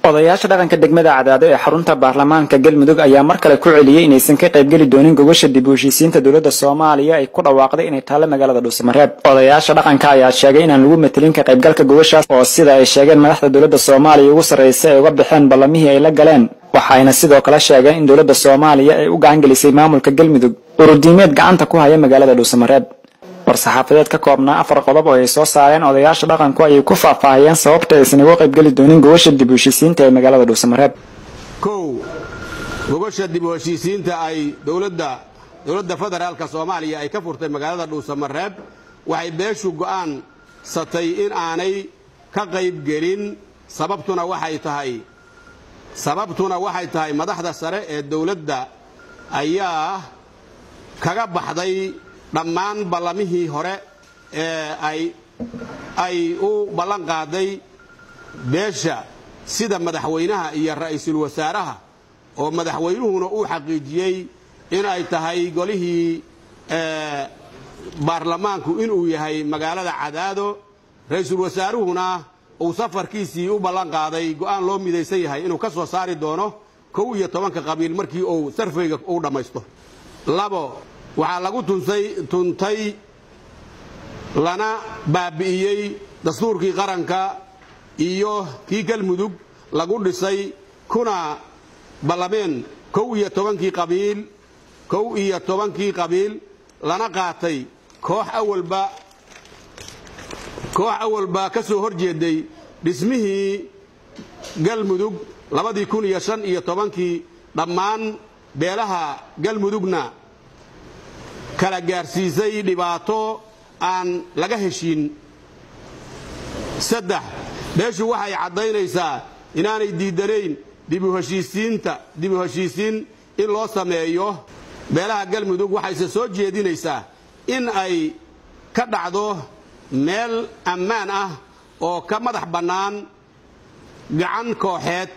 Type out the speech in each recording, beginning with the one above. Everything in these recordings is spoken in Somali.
odayaasha dhaqanka degmada cadaado ee xarunta baarlamaanka galmudug ayaa mar kale ku celiyey inaysan ka qaybgeli doonin gogosha dib u heshiisiinta dowladda soomaaliya ay ku dhawaaqday inay taallo magaalada dhuusamareeb odayaasha dhaqanka ayaa sheegay inaan lagu matelin ka qaybgalka gogoshaas oo sida ay sheegeen madaxda dowladda soomaaliya ugu sarraysa ay uga baxeen ballamihii ay la galeen waxayna sidoo kale sheegeen in dowladda soomaaliya ay u gacan gelisay maamulka galmudug urudiimeed gacanta ku haya magaalada dhuusamareeb war-saxaafadeed ka koobnaa afar qodob oo ay soo saareen odayaasha dhaqanku ayay ku faahfaahiyeen sababta aysan uga qaybgeli doonin gogosha dib u heshiisiinta ee magaalada dhuusamareeb kow gogosha dib u heshiisiinta ay dowladda dowladda federaalka soomaaliya ay ka furtay magaalada dhuusamareeb waxay beeshu go'aansatay in aanay ka qaybgelin sababtuna waxay tahay sababtuna waxay tahay madaxda sare ee dowladda ayaa kaga baxday dhammaan ballamihii hore ee ay ay u ballan qaaday beesha sida madaxweynaha iyo ra'iisul wasaaraha oo madaxweynuhuna uu xaqiijiyey in ay tahay golihii baarlamaanku inuu yahay magaalada cadaado ra'iisul wasaaruhuna uu safarkiisii u ballan qaaday go'aan loo midaysan yahay inuu ka soo saari doono kow iyo tobanka qabiil markii uu sarfayga uu dhammaysto labo waxaa lagu tuntay lana baabi'iyey dastuurkii qaranka iyo kii galmudug lagu dhisay kuna ballameen kow iyo tobankii qabiil kow iyo tobankii qabiil lana qaatay koox awalba koox awalba ka soo hor jeeday dhismihii galmudug labadii kun iyo shan iyo tobankii dhammaan beelaha galmudugna kala gaarsiisay dhibaato aan laga heshiin saddex beeshu waxay caddaynaysaa inaanay diidanayn dibu heshiisiinta dib u heshiisiin in loo sameeyo beelaha galmudug waxayse soo jeedinaysaa in ay ka dhacdo meel ammaan ah oo ka madax bannaan gacan kooxeed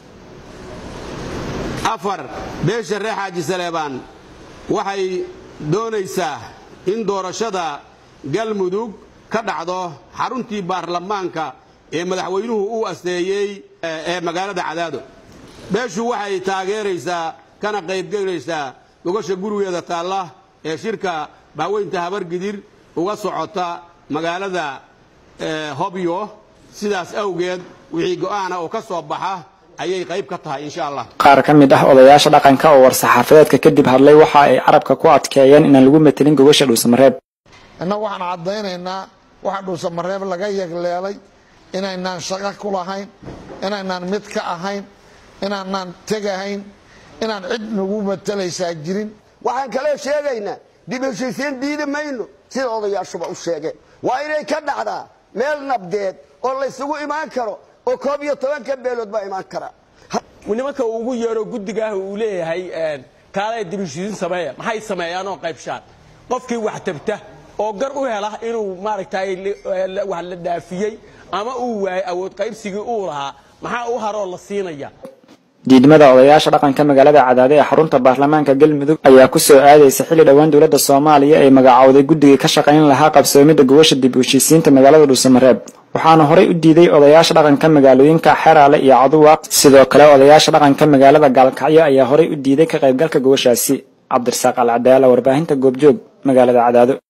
afar beesha reer xaaji saleebaan waxay doonaysaa in doorashada galmudug ka dhacdo xaruntii baarlamaanka ee madaxweynuhu uu asteeyey ee magaalada cadaado beeshu waxay taageeraysaa kana qaybgelaysaa gogosha gurigeeda taalla ee shirka baaweynta habargidir uga socota magaalada hobyo sidaas awgeed wixii go'aana oo ka soo baxa ayay qayb ka tahay insha allah qaar ka mid ah odayaasha dhaqanka oo war-saxaafadeedka kadib hadlay waxa ay carabka ku adkeeyeen inaan lagu matelin gogosha dhuusamareeb innagu waxaan caddaynaynaa waxa dhuusamareeb laga yegleelay inaynaan shaqo ku lahayn inaynaan mid ka ahayn inaanaan tegahayn inaan cid nagu matelaysaa jirin waxaan kaloo sheegaynaa dib heshiisiin diidi mayno sida odayaashuba u sheegeen waa inay ka dhacdaa meel nabdeed oo laysugu imaan karo oo koob iyo tobanka beelood baa imaan kara nimanka uu ugu yeero guddigaah uu leeyahay kaalaya dibheshiisiin sameeya maxay sameeyaan oo qaybshaan qofkii wax tabta oo gar u hela inuu maaragtay wax la dhaafiyey ama uu waayay awood qaybsigii uu lahaa maxaa u haroo la siinaya diidmada odayaasha dhaqanka magaalada cadaado ee xarunta baarlamaanka galmudug ayaa ku soo aadaysa xilli dhowaan dowladda soomaaliya ay magacowday guddigii ka shaqayn lahaa qabsoomidda gogosha dib u heshiisiinta magaalada dhuusamareeb waxaana horey u diiday odayaasha dhaqanka magaalooyinka xeraale iyo caduwaaq sidoo kale odayaasha dhaqanka magaalada gaalkacyo ayaa horey u diiday ka qaybgalka gogoshaasi cabdirasaaq alcadaala warbaahinta goobjoog magaalada cadaado